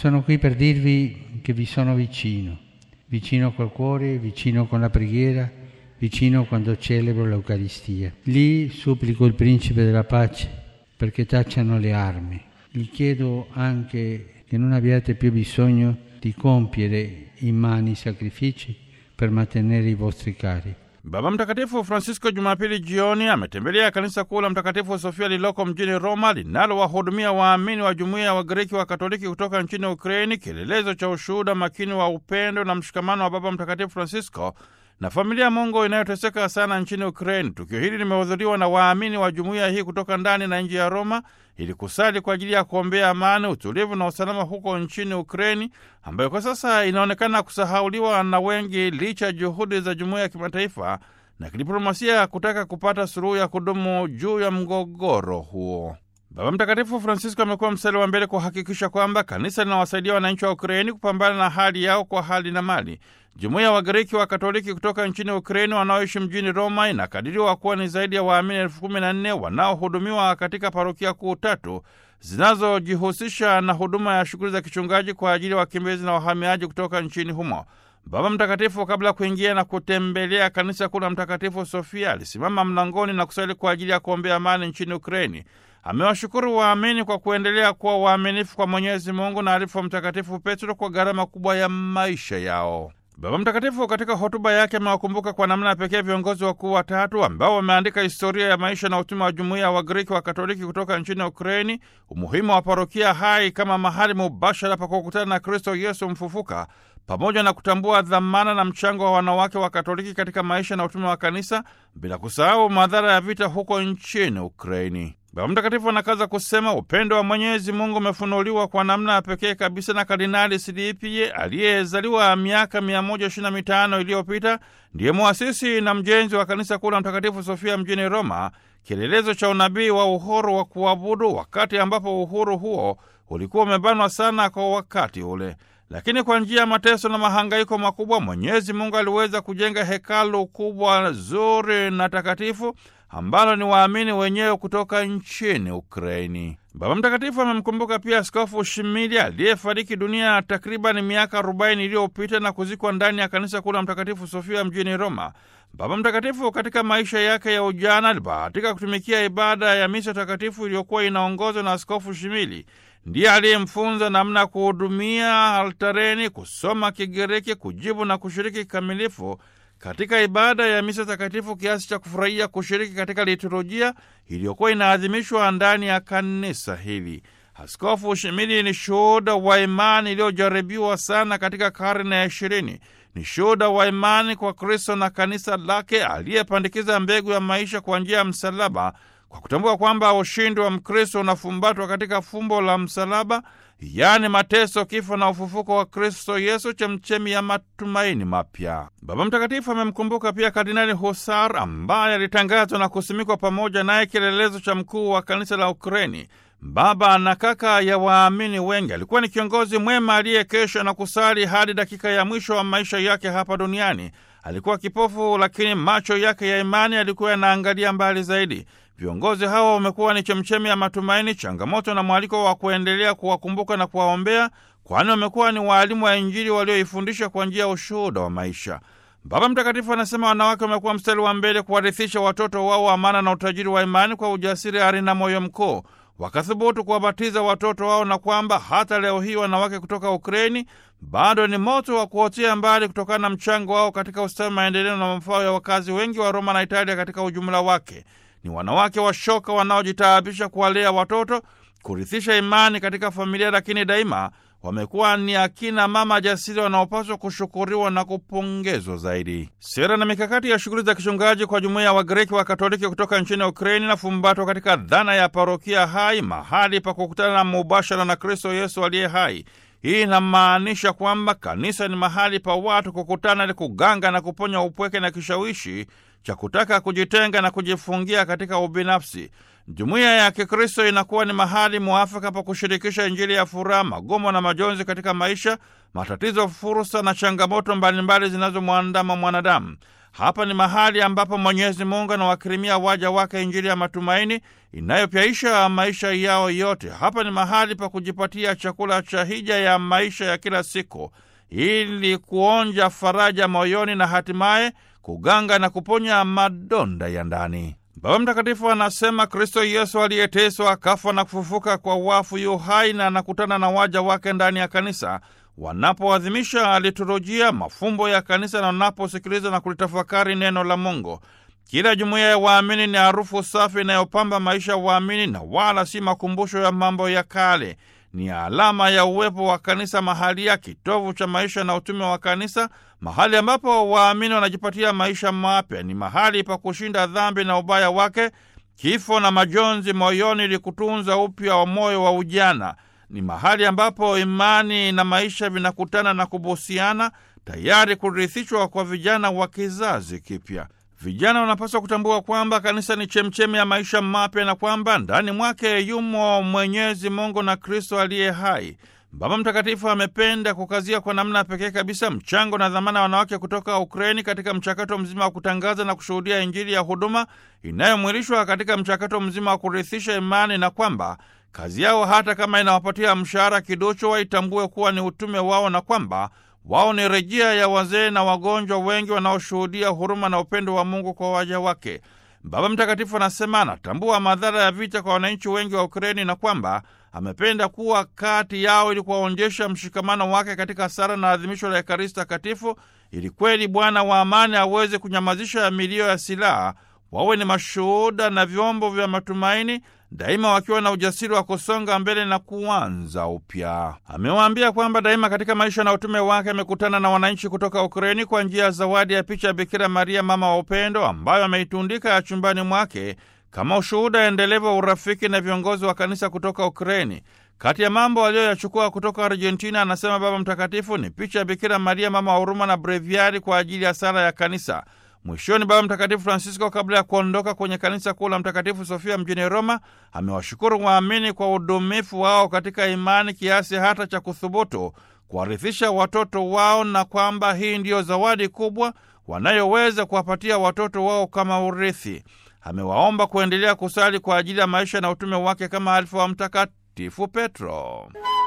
Sono qui per dirvi che vi sono vicino, vicino col cuore, vicino con la preghiera, vicino quando celebro l'Eucaristia. Lì supplico il Principe della pace perché tacciano le armi. Gli chiedo anche che non abbiate più bisogno di compiere immani sacrifici per mantenere i vostri cari. Baba Mtakatifu Francisco Jumapili jioni ametembelea kanisa kuu la Mtakatifu Sofia lililoko mjini Roma linalowahudumia waamini wa jumuiya ya Wagiriki wa Katoliki kutoka nchini Ukraini, kielelezo cha ushuhuda makini wa upendo na mshikamano wa Baba Mtakatifu Francisco na familia Mungu inayoteseka sana nchini Ukraini. Tukio hili limehudhuriwa na waamini wa jumuiya hii kutoka ndani na nje ya Roma ili kusali kwa ajili ya kuombea amani, utulivu na usalama huko nchini Ukraini, ambayo kwa sasa inaonekana kusahauliwa na wengi licha ya juhudi za jumuiya ya kimataifa na kidiplomasia kutaka kupata suluhu ya kudumu juu ya mgogoro huo. Baba Mtakatifu Francisco amekuwa mstari wa mbele kuhakikisha kwamba kanisa linawasaidia wananchi wa Ukraini kupambana na hali yao kwa hali na mali. Jumuiya ya Wagiriki wa Katoliki kutoka nchini Ukraini wanaoishi mjini Roma inakadiriwa kuwa ni zaidi ya waamini elfu kumi na nne wanaohudumiwa katika parokia kuu tatu zinazojihusisha na huduma ya shughuli za kichungaji kwa ajili ya wakimbizi na wahamiaji kutoka nchini humo. Baba Mtakatifu, kabla ya kuingia na kutembelea kanisa kuu la Mtakatifu Sofia, alisimama mlangoni na kusali kwa ajili ya kuombea amani nchini Ukraini. Amewashukuru waamini kwa kuendelea kuwa waaminifu kwa Mwenyezi Mungu na alifu wa Mtakatifu Petro kwa gharama kubwa ya maisha yao. Baba Mtakatifu katika hotuba yake amewakumbuka kwa namna ya pekee viongozi wakuu watatu ambao wameandika historia ya maisha na utume wa jumuiya ya Wagiriki wa Katoliki kutoka nchini Ukraini, umuhimu wa parokia hai kama mahali mubashara pa kukutana na Kristo Yesu mfufuka, pamoja na kutambua dhamana na mchango wa wanawake wa Katoliki katika maisha na utume wa kanisa, bila kusahau madhara ya vita huko nchini Ukraini. Baba Mtakatifu anakaza kusema upendo wa Mwenyezi Mungu umefunuliwa kwa namna ya pekee kabisa na Kardinali Silipie aliyezaliwa miaka 125 iliyopita. Ndiye muasisi na mjenzi wa kanisa kuu la Mtakatifu Sofia mjini Roma, kielelezo cha unabii wa uhuru wa kuabudu, wakati ambapo uhuru huo ulikuwa umebanwa sana kwa wakati ule. Lakini kwa njia ya mateso na mahangaiko makubwa, Mwenyezi Mungu aliweza kujenga hekalu kubwa zuri na takatifu ambalo ni waamini wenyewe kutoka nchini Ukraini. Baba Mtakatifu amemkumbuka pia Askofu Shimili aliyefariki dunia takriban miaka 40 iliyopita na kuzikwa ndani ya kanisa kuu la Mtakatifu Sofia mjini Roma. Baba Mtakatifu katika maisha yake ya ujana alibahatika kutumikia ibada ya misa takatifu iliyokuwa inaongozwa na Askofu Shimili. Ndiye aliyemfunza namna ya kuhudumia altareni, kusoma Kigiriki, kujibu na kushiriki kikamilifu katika ibada ya misa takatifu kiasi cha kufurahia kushiriki katika liturujia iliyokuwa inaadhimishwa ndani ya kanisa hili. Askofu Shimili ni shuhuda wa imani iliyojaribiwa sana katika karne ya ishirini. Ni shuhuda wa imani kwa Kristo na kanisa lake, aliyepandikiza mbegu ya maisha kwa njia ya msalaba, kwa kutambua kwamba ushindi wa Mkristo unafumbatwa katika fumbo la msalaba, yaani mateso, kifo na ufufuko wa Kristo Yesu, chemchemi ya matumaini mapya. Baba Mtakatifu amemkumbuka pia Kardinali Husar ambaye alitangazwa na kusimikwa pamoja naye kielelezo cha mkuu wa kanisa la Ukraini, baba na kaka ya waamini wengi. Alikuwa ni kiongozi mwema aliyekesha na kusali hadi dakika ya mwisho wa maisha yake hapa duniani. Alikuwa kipofu, lakini macho yake ya imani yalikuwa yanaangalia mbali zaidi. Viongozi hawa wamekuwa ni chemchemi ya matumaini, changamoto na mwaliko wa kuendelea kuwakumbuka na kuwaombea, kwani wamekuwa ni waalimu wa Injili walioifundisha kwa njia ya ushuhuda wa maisha. Baba Mtakatifu anasema wanawake wamekuwa mstari wa mbele kuwarithisha watoto wao amana na utajiri wa imani kwa ujasiri, ari na moyo mkuu, wakathubutu kuwabatiza watoto wao, na kwamba hata leo hii wanawake kutoka Ukraini bado ni moto wa kuotea mbali kutokana na mchango wao katika ustawi, maendeleo na mafao ya wakazi wengi wa Roma na Italia katika ujumla wake. Ni wanawake washoka wanaojitaabisha kuwalea watoto, kurithisha imani katika familia, lakini daima wamekuwa ni akina mama jasiri wanaopaswa kushukuriwa na kupongezwa zaidi. Sera na mikakati ya shughuli za kichungaji kwa jumuiya ya Wagiriki wa Katoliki kutoka nchini Ukraini na fumbatwa katika dhana ya parokia hai, mahali pa kukutana na mubashara na Kristo Yesu aliye hai. Hii inamaanisha kwamba kanisa ni mahali pa watu kukutana ili kuganga na kuponya upweke na kishawishi cha kutaka kujitenga na kujifungia katika ubinafsi. Jumuiya ya Kikristo inakuwa ni mahali mwafaka pa kushirikisha Injili ya furaha, magomo na majonzi katika maisha, matatizo, fursa na changamoto mbalimbali zinazomwandama mwanadamu. Hapa ni mahali ambapo Mwenyezi Mungu anawakirimia waja wake Injili ya matumaini inayopyaisha maisha yao yote. Hapa ni mahali pa kujipatia chakula cha hija ya maisha ya kila siku, ili kuonja faraja moyoni na hatimaye kuganga na kuponya madonda ya ndani. Baba Mtakatifu anasema Kristo Yesu aliyeteswa akafa na kufufuka kwa wafu yu hai na anakutana na waja wake ndani ya kanisa wanapoadhimisha liturujia, mafumbo ya kanisa na wanaposikiliza na kulitafakari neno la Mungu. Kila jumuiya ya waamini ni harufu safi inayopamba maisha ya waamini na wala si makumbusho ya mambo ya kale. Ni alama ya uwepo wa kanisa mahalia, kitovu cha maisha na utume wa kanisa, mahali ambapo waamini wanajipatia maisha mapya. Ni mahali pa kushinda dhambi na ubaya wake, kifo na majonzi moyoni, ili kutunza upya wa moyo wa ujana. Ni mahali ambapo imani na maisha vinakutana na kubusiana, tayari kurithishwa kwa vijana wa kizazi kipya. Vijana wanapaswa kutambua kwamba kanisa ni chemchemi ya maisha mapya na kwamba ndani mwake yumo Mwenyezi Mungu na Kristo aliye hai. Baba Mtakatifu amependa kukazia kwa namna pekee kabisa mchango na dhamana ya wanawake kutoka Ukraini katika mchakato mzima wa kutangaza na kushuhudia Injili ya huduma inayomwilishwa katika mchakato mzima wa kurithisha imani, na kwamba kazi yao hata kama inawapatia mshahara kidocho, waitambue kuwa ni utume wao na kwamba wao ni rejea ya wazee na wagonjwa wengi wanaoshuhudia huruma na upendo wa Mungu kwa waja wake. Baba Mtakatifu anasema anatambua madhara ya vita kwa wananchi wengi wa Ukraini na kwamba amependa kuwa kati yao ili kuwaonyesha mshikamano wake katika sala na adhimisho la Ekaristi Takatifu, ili kweli Bwana wa amani aweze kunyamazisha milio ya silaha, wawe ni mashuhuda na vyombo vya matumaini daima wakiwa na ujasiri wa kusonga mbele na kuanza upya. Amewaambia kwamba daima katika maisha na utume wake amekutana na wananchi kutoka Ukraini kwa njia ya zawadi ya picha ya Bikira Maria, mama wa upendo, ambayo ameitundika ya chumbani mwake kama ushuhuda endelevu wa urafiki na viongozi wa kanisa kutoka Ukraini. Kati ya mambo aliyoyachukua kutoka Argentina, anasema Baba Mtakatifu, ni picha ya Bikira Maria, mama wa huruma na breviari kwa ajili ya sala ya kanisa. Mwishoni, Baba Mtakatifu Francisco, kabla ya kuondoka kwenye kanisa kuu la Mtakatifu Sofia mjini Roma, amewashukuru waamini kwa udumifu wao katika imani kiasi hata cha kuthubutu kuwarithisha watoto wao, na kwamba hii ndiyo zawadi kubwa wanayoweza kuwapatia watoto wao kama urithi. Amewaomba kuendelea kusali kwa ajili ya maisha na utume wake kama alifu wa Mtakatifu Petro.